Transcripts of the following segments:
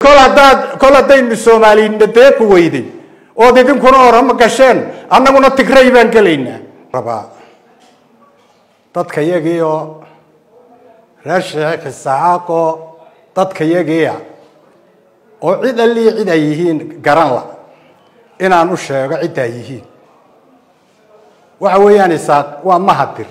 kol haddaad kol haddaynu soomaaliyinna deeqi weyday ood idinkuna orama gasheen annaguna tigray baan gelaynaa rabaa dadka yagii oo reer sheekh isaxaaqoo dadka yagiia oo cid allii cid ay yihiin garan la inaan u sheego cid ay yihiin waxa weeyaan isaaq waa mahadir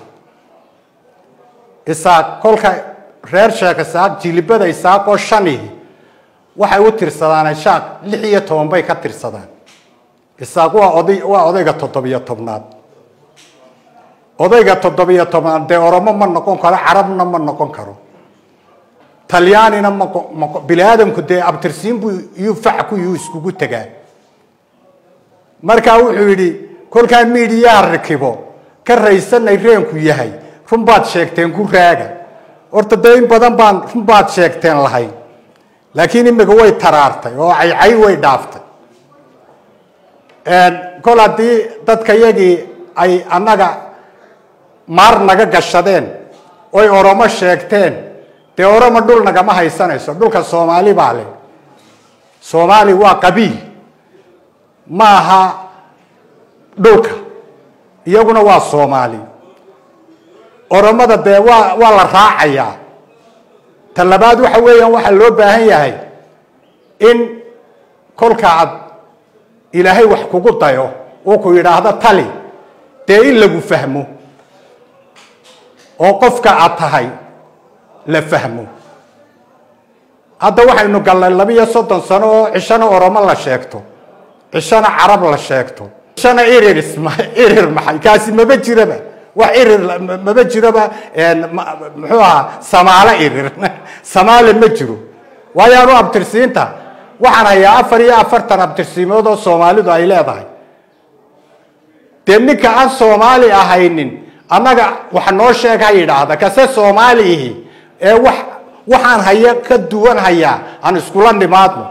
isaaq kolka reer sheekh isaaq jilibada isaaq oo shanihi waxay u tirsadaan shaaq lix iyo toban bay ka tirsadaan isaaq waa oday waa odayga toddobiyo tobnaad odayga toddobiyo tobnaad dee oromo ma noqon karo carabna ma noqon karo talyaanina ma bini aadamku dee abtirsiin buu iyuu facku iyuu iskugu tegaa markaa wuxuu yidhi kolkaa miidiyaha rakibo ka raysanay reenku yahay run baad sheegteen ku raaga horta dee in badan baan run baad sheegteen lahayn laakiin imika way taraartay oo caycay way dhaaftay kol haddii dadka yagii ay annaga maar naga gashadeen oy oromo sheegteen dee oromo dhul nagama haysanayso dhulka soomaali baa leh soomaali waa qabiil ma aha dhulka iyaguna waa soomaali oromada dee waa waa la raacayaa ta labaad waxa weeyaan waxaa loo baahan yahay in kolka aad ilaahay wax kugu dayo uu ku yidhaahdo tali dee in lagu fahmo oo qofka aad tahay la fahmo hadda waxaynu gallay labiyo soddon sano oo cishana oromo la sheegto cishana carab la sheegto cishana irir isma irir maxay kaasi maba jiraba wax irir maba jiroba muxuu ahaa samaale irir samaale ma jiro waayo anu abtirsiinta waxaan hayaa afar iyo afartan abtirsiimood oo soomaalidu ay leedahay dee ninka aan soomaali ahaynin annaga wax noo sheeg ha yidhaahda kase soomaaliihi ee wax waxaan haya ka duwan hayaa aan iskula nimaadno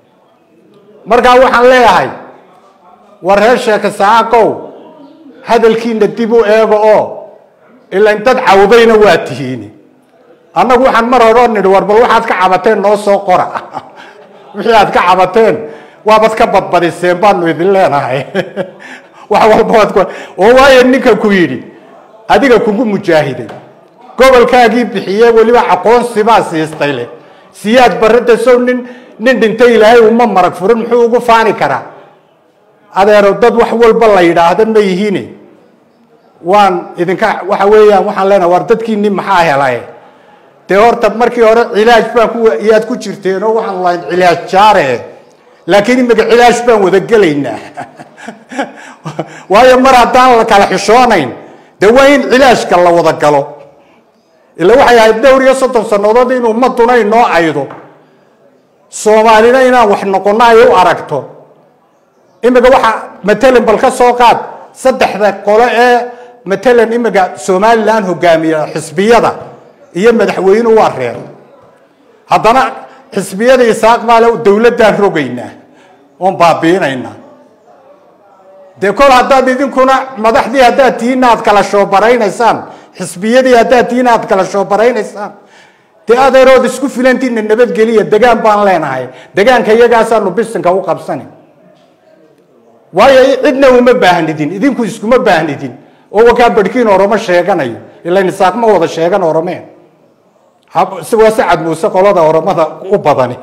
markaa waxaan leeyahay war reer sheeka saaqow hadalkiina dib u eego oo ilan dad cawdayna waa tihiini annagu waxaan mar hore oo nidhi war bal waxaad ka cabateen noo soo qora wixii aad ka cabateen waabad ka badbadiseen baanu idin leenahay wax walba waad ku oo waayo ninka ku yidhi adiga kugu mujaahiday gobolkaagii bixiye weliba aqoonsi baa siistay leh siyaad barada sow nin nin dhintay ilaahay uma marag furin muxuu ugu faani karaa adeero dad wax walba la yidhaahda ma yihiine waan idinka waxa weeyaan waxaan leenahay war dadkiini maxaa helay dee horta markii hore cilaaj baan ku iyaad ku jirteen oo waxaan lahayn cilaaj jaare laakiin imika cilaaj baan wada gelaynaa waayo mar haddaan la kala xishoonayn dee waa in cilaajka la wada galo ila waxay ahayd dhowr iyo soddon sannadood in ummaduna inoo aydo soomaalina inaan wax noqono ay u aragto imika waxa matalan bal ka soo qaad saddexda qole ee matalan imika somalilan hogaamiya xisbiyada iyo madaxweyne waa reer haddana xisbiyada isaaq maale dowladdaan rogaynaa oon baabiinaynaa dee kol haddaad idinkuna madaxdii haddaad tihiin aad kala shoobaraynaysaan xisbiyadii haddaad tihiin aad kala shoobaraynaysaan dee adeerood isku filantiina nabadgeliya degaan baan leenahay degaanka iyagaasaanu bisinka u qabsani waayo cidna uma baahnidin idinku iskuma baahnidin oo wakaa barhkiin oromo sheeganayo ilan isaaq ma wada sheegan oromeen waa sacad muuse qolada oromada u badani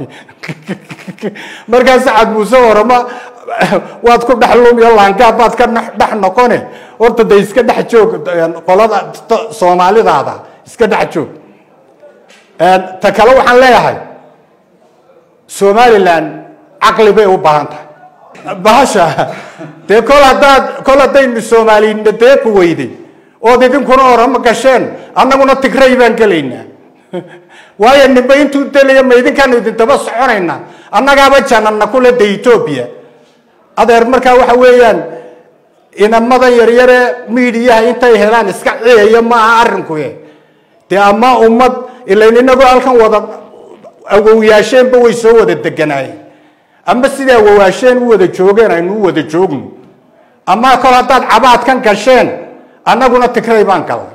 markaa sacad muuse oromo waad ku dhex lumiyo laangaab baad ka dhex noqone horta de iska dhex joog qolada soomaalidaada iska dhex joog ta kale waxaan leeyahay somalilan caqli bay u baahan tahay bahasha dee kol haddaad kol haddaynu soomaaliyinna deeqi weyday ood idinkuna orama gasheen annaguna tigray baan gelaynaa waayo nimba intuu delaya ma idinkaanu idintaba soconaynaa annagaaba janana kule de etoobiya adeer markaa waxa weeyaan inamadan yaryare miidiyaha intay helaan iska ciyayo maaha arrinkuye dee ama ummad ilayn inagoo halkan wada awowyaasheenba way soo wada deganaayeen ama sidaa awowaasheen u wada joogeen aynu u wada joogno ama kol haddaad cabaadkan gasheen annaguna tigray baan galnay